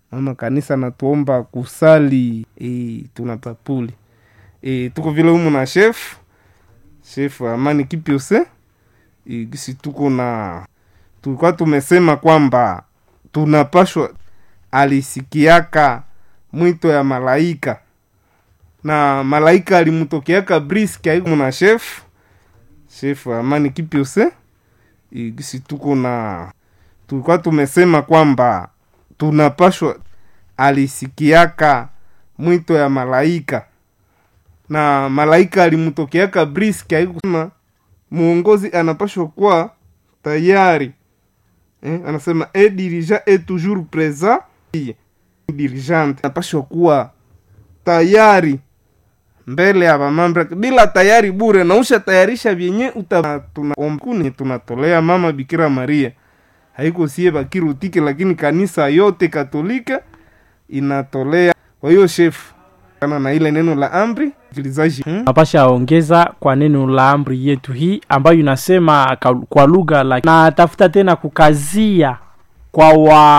mama kanisa natuomba kusali e, tunapapuli e, tuko vile humu na chef chef amani kipiose e, gisi tuko na tulikuwa tumesema kwamba tunapashwa alisikiaka mwito ya malaika na malaika alimtokeaka briski aiku na chef chef amani kipiose e, gisi tuko na tulikuwa tumesema kwamba tunapashwa alisikiaka mwito ya malaika na malaika alimtokeaka briski aikusema muongozi anapashwa kuwa tayari eh, anasema e dirija e toujours présent dirigente anapashwa kuwa tayari mbele ya vamambre bila tayari bure nausha tayarisha vyenye uta tunaombkuni tunatolea mama bikira maria haiko sie bakirutike lakini kanisa yote katolika inatolea kwa hiyo shefu kana na ile neno la amri msikilizaji hmm? napasha ongeza kwa neno la amri yetu hii ambayo inasema ka- kwa lugha la na tafuta tena kukazia kwa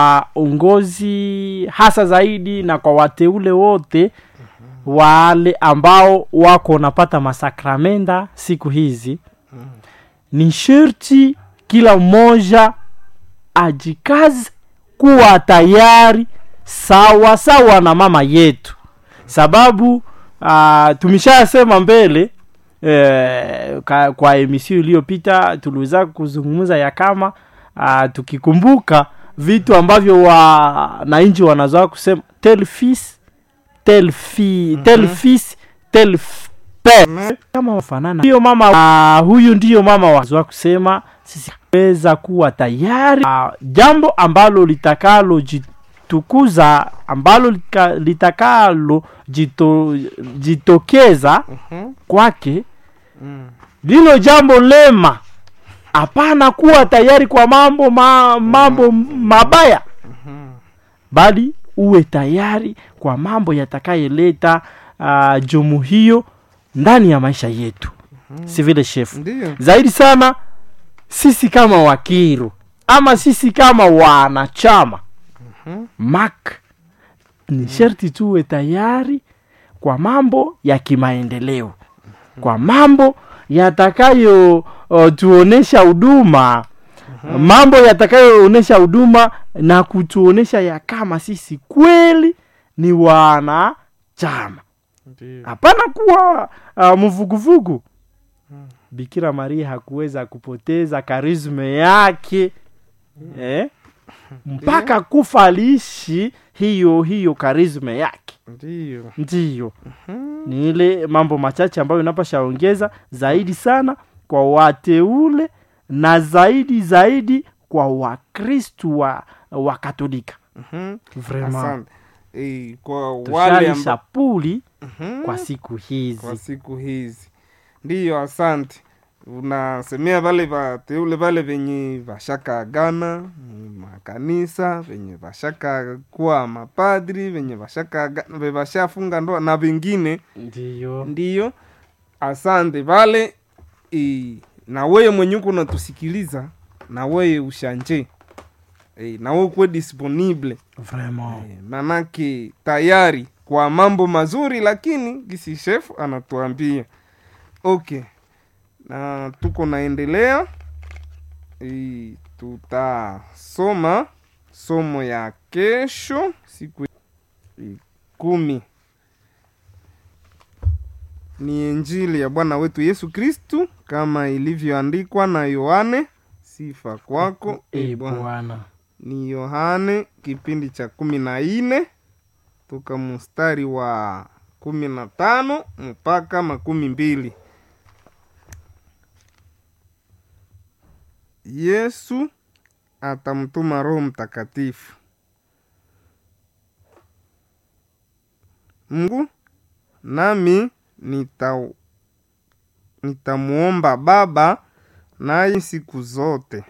waongozi hasa zaidi na kwa wateule wote wale ambao wako wanapata masakramenda siku hizi ni sherti kila mmoja ajikaze kuwa tayari sawa sawa na mama yetu sababu uh, tumeshasema mbele eh, ka, kwa emisio iliyopita tuliweza kuzungumza ya kama uh, tukikumbuka vitu ambavyo wananchi wanazoa kusema tel fils tel fi mm-hmm. tel fils tel f- père kama wafanana hiyo mama uh, huyu ndiyo mama wazoa kusema sisi weza kuwa tayari uh, jambo ambalo litakalo jitukuza ambalo lika- litakalo jito, jitokeza Mhm. kwake Mm. lilo jambo lema hapana kuwa tayari kwa mambo ma, mambo mabaya bali uwe tayari kwa mambo yatakayeleta uh, jumu hiyo ndani ya maisha yetu si vile shefu ndiyo zaidi sana sisi kama wakiru ama sisi kama wanachama mak ni sherti tuwe tayari kwa mambo ya kimaendeleo kwa mambo yatakayo uh, tuonesha huduma mambo yatakayoonyesha huduma na kutuonesha ya kama sisi kweli ni wanachama ndiyo hapana kuwa uh, mvuguvugu bikira maria hakuweza kupoteza karisme yake eh? mpaka kufa aliishi hiyo hiyo karisme yake ndiyo ndiyo ni ile mambo machache ambayo inapashaongeza zaidi sana kwa wateule na zaidi zaidi kwa wakristu wa, wa katolika Mhm. Vraiment. asante e, kwa wale tushalisha amba... puli Mhm. kwa siku kwa hizi siku hizi ndiyo asante unasemea vale vateule vale venye vashaka gana makanisa venye vashaka kuwa mapadri venye vashaka aga- ve vashafunga ndoa na vengine ndiyo ndiyo asante vale e, na weye mwenye uko unatusikiliza na weye ushanje e, na weye ukuwe disponible vraiment Eh, manake tayari kwa mambo mazuri lakini gisi chef anatuambia okay na tuko naendelea e, tutasoma somo ya kesho siku e, kumi ni injili ya bwana wetu yesu kristu kama ilivyoandikwa na yohane sifa kwako e e bwana bwana ni yohane kipindi cha kumi na nne toka mstari wa kumi na tano mpaka makumi mbili yesu atamtuma roho mtakatifu mungu nami nita nitamuomba baba naye siku zote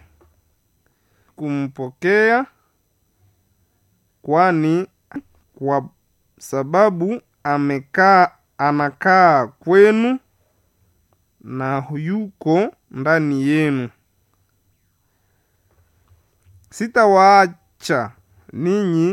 kumpokea kwani kwa sababu amekaa anakaa kwenu na yuko ndani yenu sitawaacha ninyi